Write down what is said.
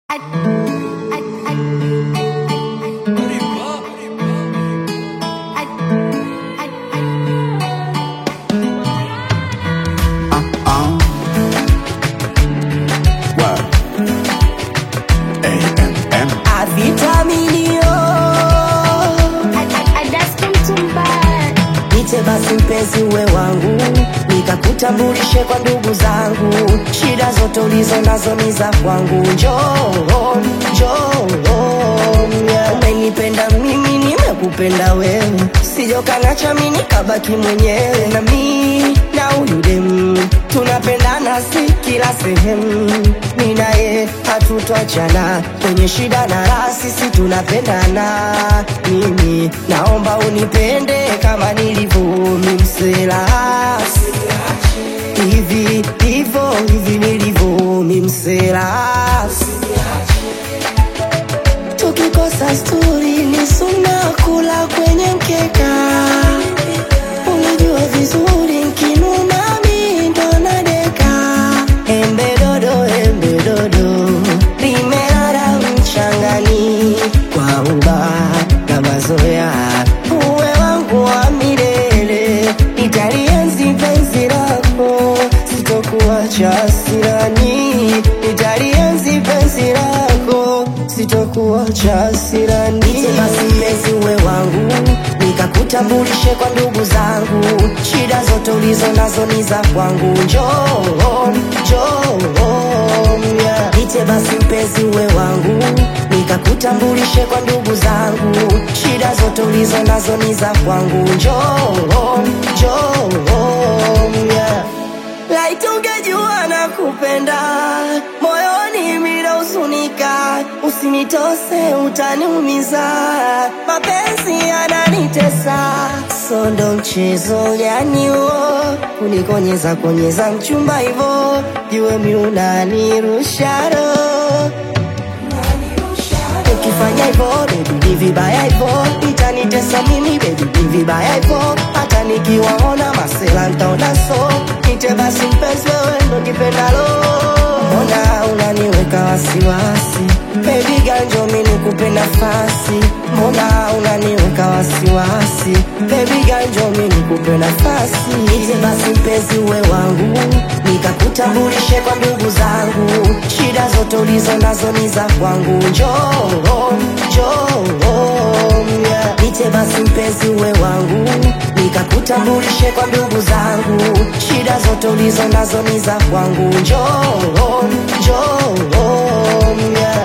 basi mpenzi uwe wangu, nikakutambulishe kwa ndugu zangu, shida zote ulizo nazo ni za kwangu. Njoo, njoo, yeah. Umenipenda mimi, nimekupenda wewe, sijokanacha mimi nikabaki mwenyewe, na mi na huyu demu tunapendana, si kila sehemu, mi naye hatutachana kwenye shida na raha, sisi tunapendana. Mimi naomba unipende kama nilivyo mimsela hivi hivyo hivi nilivyo mimsela tukikosa sturi ni suna kula kwenye mkeka unajua vizuri nkinuna mi ndo nadeka embe dodo embe dodo limelala mchangani kwa uba na mazoea uwe wangu wa milele nitalienzi penzi lako sitokuacha sirani nitalienzi penzi lako sitokuacha sirani basi mpenzi uwe wangu nikakutambulishe kwa ndugu zangu shida zote ulizo nazo ni za kwangu njoo njoo yeah. Niite basi mpenzi uwe wangu nikakutambulishe kwa ndugu zangu shida zote ulizo nazo ni za kwangu njoo njoo yeah. Laiti ungejua na kupenda moyoni mina usunika, usinitose utaniumiza, mapenzi yananitesa, sondo mchezo gani huo, kunikonyeza konyeza mchumba hivo, jue mi unanirusha roho ukifanya hivyo baby ni vibaya hivyo itanitesa mimi baby ni vibaya hivyo hata nikiwaona masela ntaona so nite basi mpenzi wewe ndo kipendalo mbona unaniweka wasiwasi baby ganjo mi nikupe nafasi mbona unaniweka wasiwasi baby ganjo mi nikupe nafasi nite basi mpenzi uwe wangu nikakutambulishe kwa ndugu zangu shida zote ulizo nazo ni za kwangu njoo njoo yeah. nite basi mpenzi uwe wangu nikakutambulishe kwa ndugu zangu shida zote ulizo nazo ni za kwangu njoo njoo yeah.